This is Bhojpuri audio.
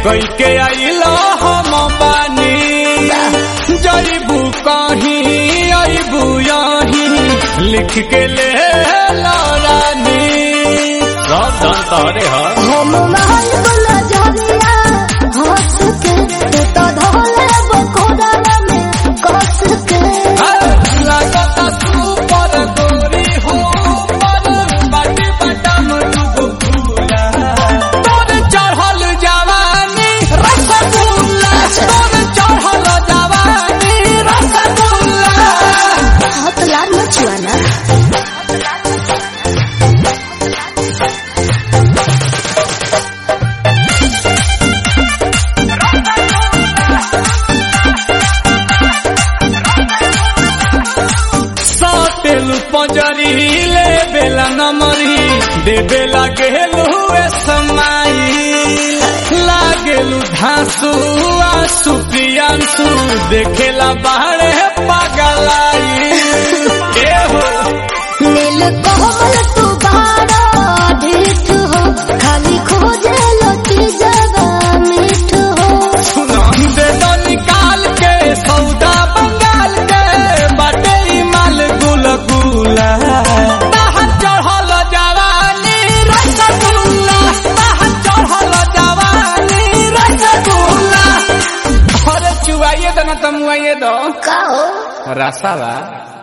कई के आइलो हम बानी जईबू कहीं अबू यहीं लिख के ले रानी सब जानता रे हा हम महल वाला जरिया हंस के तू तो धोले बकोड़ा में कस के लागता सुपर गोरी हो पर बाटी बटम डूबो फूला तोर चढ़ल जवानी रसगुल्ला तोर चढ़ल जवानी रसगुल्ला हाथ लाल मचुआना सातेलु पंजरी ले बेला नमरी दे बेला गेलु ए समाई लागेलु धांसु आंसू प्रियांसु देखेला बाहरे पागलाई ए हो नील कोमल तू बारा ढीठ हो खाली खोजे लती जगा मीठ हो दे दो निकाल के सौदा बंगाल के बाटे ई माल गुल गुला बाहर चढ़ल जवानी रसगुल्ला बाहर चढ़ल जवानी रसगुल्ला अरे चुवाइए दो ना तमुआइए दो का हो रसावा